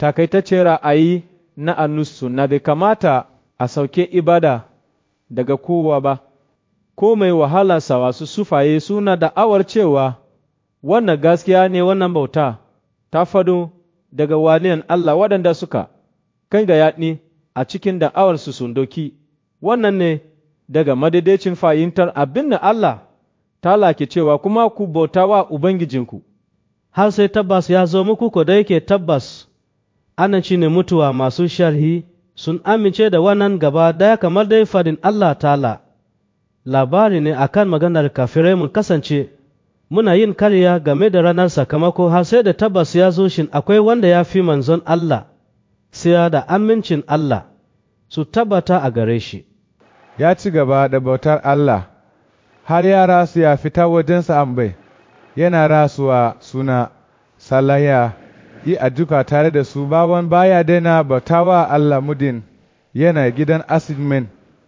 takaitaccen ra'ayi na annusu na bai kamata a sauke ibada daga kowa ba, ko mai wahalarsa wasu sufaye suna da'awar cewa wannan gaskiya ne wannan bauta ta fado daga waliyan Allah waɗanda suka kai ga yaɗi a cikin da'awarsu sun doki, wannan ne daga madaidaicin fahimtar abin da Allah ta lake cewa kuma ku bauta wa Ubangijinku. Har sai tabbas ya zo muku ko da yake tabbas, ana ci ne mutuwa masu sharhi sun amince da wannan gaba daya kamar dai fadin Allah ta'ala. Labari ne akan maganar kafirai mun kasance, muna yin karya game da ranar sakamako har sai da tabbas ya zo shin akwai wanda ya fi manzon Allah, sai da amincin Allah su tabbata a gare shi. Ya ci gaba da bautar Allah, har ya rasu ya fita wajensa ambai, yana rasuwa suna salaya yi addu'a tare da su baban baya daina bautawa Allah mudin yana gidan asidmen